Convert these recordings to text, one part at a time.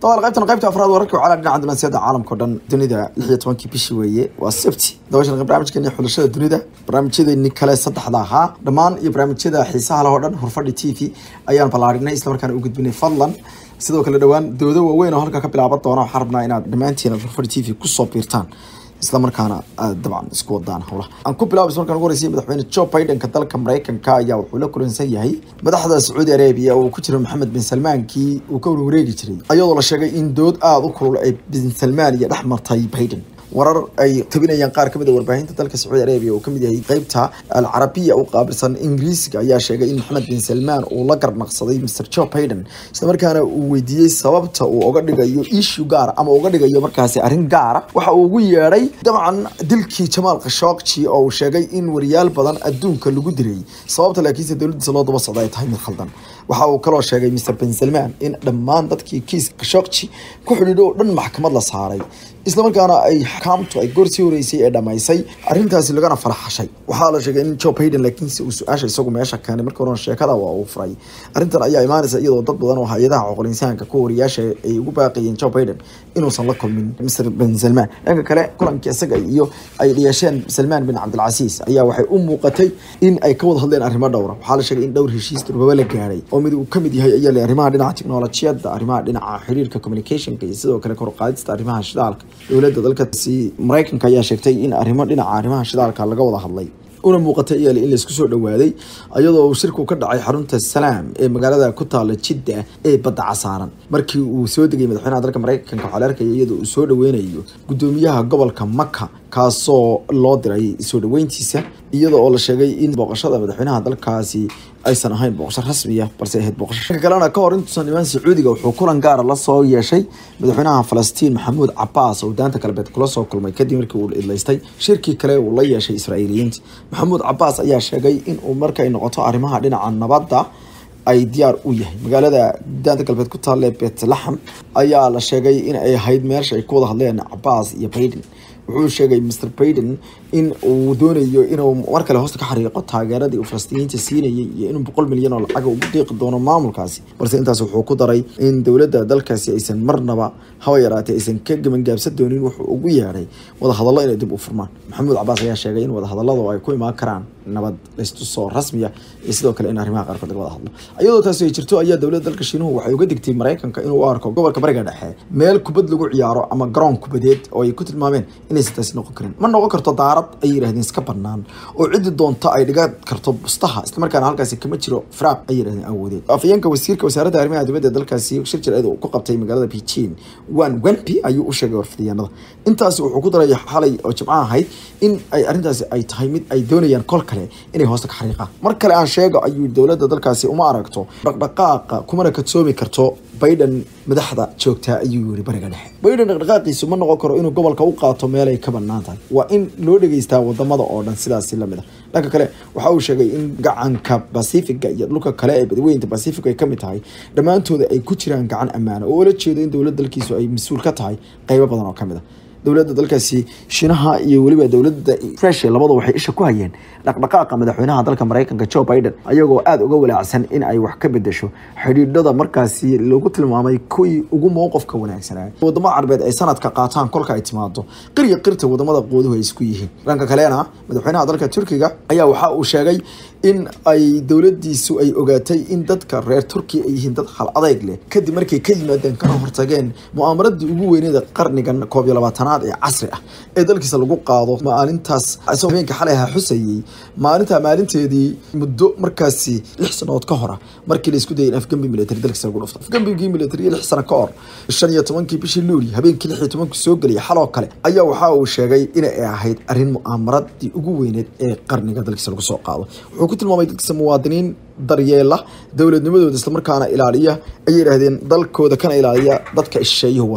dabal qaybtan qaybta afraad wararka wacala dhinaca dunaasiyada caalamka o dhan dunida lix iyo tobankii bishii weeye waa sabti dabashan barnaamijkeeni xulashada dunida barnaamijyadeeni kale saddexda ahaa dhammaan iyo barnaamijyada xiisaha leh oo dhan hurfadhi t v ayaan ballaadhinay islamarkaana u gudbinay fadlan sidoo kale dhowaan doodo waaweyn oo halka ka bilaaban doona waxaan rabnaa inaad dhammaantiin hurfadhi t v kusoo biirtaan islamarkaana aad dabcan isku wadaan howlaha aan ku bilaabo markaan ugu horeysay madaxweyne joe bidenka dalka mareykanka ayaa wuxuu la kulansan yahay madaxda sacuudi arabia oo ku jira maxamed bin salmaankii uu ka warwareegi jiray ayadoo la sheegay in dood aada u kulul ay bin salmaan iyo dhex martay biden warar ay tabinayaan qaar kamid a warbaahinta dalka sacuudi arabia oo kamid yahay qeybta alcarabiya u qaabilsan ingiriisiga ayaa sheegay in maxamed bin salmaan uu la garnaqsaday mr joe biden islamarkaana uu weydiiyey sababta uu oga dhigayo issue gaara ama uga dhigayo markaasi arrin gaara waxa uu ugu yeedhay dabcan dilkii jamaal khashogji oo uu sheegay in wariyaal badan adduunka lagu dilay sababta laakiinse dowladiisa loo daba socda ay tahay mid khaldan waxa uu kaloo sheegay mr bin salmaan in dhammaan dadkii kiis khashogji ku xidhiidho oo dhan maxkamad la saaray islamarkaana ay xakaamtu ay goor sii horeysay ee dhamaysay arrintaasi lagana faraxashay waxaa la sheegay in joe biden laakiinse uu su-aasha isagu meesha keenay marka horena sheekada waa uu furay arrintan ayaa imaanaysa iyadoo dad badan oo hay-adaha coqolinsaanka ku wariyaasha ay ugu baaqayeen joe biden inuusan la kulmin mr bin salmaan dhanka kale kulankii isaga iyo ay yeesheen salmaan bin cabdilcasiis ayaa waxay u muuqatay in ay ka wada hadleen arrimo dhowra waxaa la sheegay in dhowr heshiis durbaba la gaaray oo mid uu kamid yahay ayaa le arrimaha dhinaca teknolojiyadda arrimaha dhinaca xiriirka communicationka iyo sidoo kale kor u qaadista arrimaha shidaalka dowladda dalkasi mareykanka ayaa sheegtay in arrimo dhinaca arrimaha shidaalka laga wada hadlay una muuqatay iyale in laisku soo dhawaaday iyadoo uu shirku ka dhacay xarunta salaam ee magaalada ku taala jidda ee badda casaaran markii uu soo degay madaxweynaha dalka mareykanka waxaa la arkaya iyadoo uu soo dhaweynayo gudoomiyaha gobolka maka kaasoo loo diray soo dhaweyntiisa iyada oo la sheegay in booqashada madaxweynaha dalkaasi aysan ahayn booqasho rasmiya balse ahayd booqasho dhanka kalena ka hor intuusan imaan sacuudiga wuxuu kulan gaara la soo yeeshay madaxweynaha falastiin maxamuud cabaas oo daanta galbeed kula soo kulmay kadib markii uu idlaystay shirkii kale uu la yeeshay israa'iiliyiinta maxamuud cabaas ayaa sheegay in uu markay noqoto arrimaha dhinaca nabadda ay diyaar u yahay magaalada daanta galbeed ku taalle betlahem ayaa la sheegay in ay ahayd meesha ay ku wada hadleen cabaas iyo baiden wuxuu sheegay mr baiden in uu doonayo inuu mar kale hoosta ka xariiqo taageeradii uu falastiiniyiinta siinayay iyo inuu boqol milyan oo lacaga ugu deeqi doono maamulkaasi balse intaas wuxuu ku daray in dowladda dalkaasi aysan marnaba haba yaraatee aysan ka gebangaabsan doonin wuxuu ugu yeedhay wadahadallo inay dib u furmaan maxamuud cabaas ayaa sheegay in wadahadalladu ay ku imaan karaan nabad laystusoo rasmiya iyo sidoo kale in arrimaha qaarkood laga wada hadlo iyadoo taasi ay jirto ayaa dowladda dalka shiinuhu waxay uga digtay mareykanka inuu u arko gobolka bariga dhexe meel kubad lagu ciyaaro ama garoon kubadeed oo ay ku tilmaameen inaysan taasi noqon karin ma noqon karto daarad ay yidhahdeen iska banaan oo ciddi doonta ay dhigan karto bustaha islamarkaana halkaasi kama jiro firaaq ay yidhahdeen awoodeed afayeenka wasiirka wasaaradda arrimaha dibadda dalkaasi shir jireed uu ku qabtay magaalada beijing wan wenpi ayuu u sheegay warfidyaanada intaasi wuxuu ku daray xalay oo jimco ahayd in ay arrintaasi ay tahay mid ay doonayaan kol kale inay hoosta ka xariiqaan mar kale aan sheego ayuu dowladda dalkaasi uma aragto dhaqdhaqaaqa kumana kadsoomi karto biden madaxda joogtaa ayuu yiri bariga dhexe biden dhaqdhaqaaqiisu ma noqon karo inuu gobolka u qaato meel ay ka banaan tahay waa in loo dhegeystaa wadamada oo dhan sidaasi lamid a dhanka kale waxa uu sheegay in gacanka bacifiga iyo dhulka kale ee badweynta bacific ay kamid tahay dhammaantooda ay ku jiraan gacan ammaana oo ula jeedo in dowladda dalkiisu ay mas-uul ka tahay qeybo badan oo kamid a dowladda dalkaasi shiinaha iyo weliba dowladda russia labadu waxay isha ku hayeen dhaqdhaqaaqa madaxweynaha dalka mareykanka joe biden ayagoo aada uga walaacsan in ay wax ka bedesho xidhiidhada markaasi lagu tilmaamay kuwii ugu mowqofka wanaagsanaa wadamada carbeed ay sanadka qaataan kolka ay timaado qirya qirta wadamada qooduhu ay isku yihiin dhanka kalena madaxweynaha dalka turkiga ayaa waxa uu sheegay in ay dowladiisu ay ogaatay in dadka reer turkiya ay yihiin dad hal adeyg leh kadib markay ka yimaadeen kana hortageen mu'aamaradii ugu weyneeda qarnigan koob iyo labaatanaad ee casri ah ee dalkiisa lagu qaado maalintaas isagoo habeenka xalay ahaa xusayey maalinta maalinteedii muddo markaasi lix sanadood ka hora markii la isku dayay in afgembi military dalkiisa lagu dhufto afgembigii military lix sano ka hor shan iyo tobankii bishii luuli habeenkii lix iyo tobankii soo geliyay xaloo kale ayaa waxa uu sheegay inay ahayd arrin mu'aamaradii ugu weyneed ee qarniga dalkiisa lagu soo qaado wuxuu ku tilmaamay dadkiisa muwaadiniin daryeela dowladnimadooda islamarkaana ilaaliya ayay yidhaahdeen dalkooda kana ilaaliya dadka shisheeyuhu wataan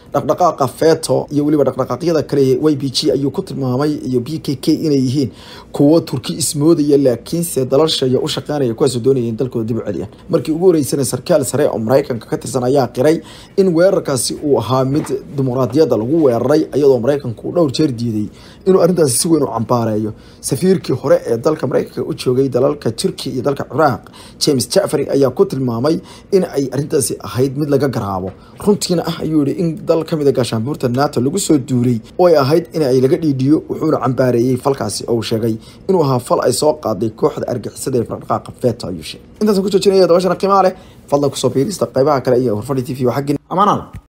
dhaqdhaqaaqa feto iyo weliba dhaqdhaqaaqyada kale y b g ayuu ku tilmaamay iyo b k k inay yihiin kuwo turki ismoodaya laakiinse dalalshaya u shaqeynaya kuwaasoo doonaya in dalkooda dib u celiyaan markii ugu horeysana sarkaal sare oo maraykanka ka tirsan ayaa qiray in weerarkaasi uu ahaa mid dimuqraadiyadda lagu weeraray iyadoo maraykanku uu dhowr jeer diiday inuu arrintaasi si weyn u cambaareeyo safiirkii hore ee dalka maraykanka u joogay dalalka turki iyo dalka ciraaq james jafari ayaa ku tilmaamay in ay arrintaasi ahayd mid laga garaabo runtiina ah ayuu yihi in dal ka mid a gaashaanbuurta nato lagu soo duulay oo ay ahayd in ay laga dhiidhiyo wuxuuna cambaareeyey falkaasi oo uu sheegay inuu ahaa fal ay soo qaaday kooxda argixisada ee dhaqdhaqaaqa feto ayuu sheegay intaasaan ku joojinaya dabashana qiimaa leh fadlan kusoo biirista qaybaha kale iyo horfadhi t v waa xaggin amaanada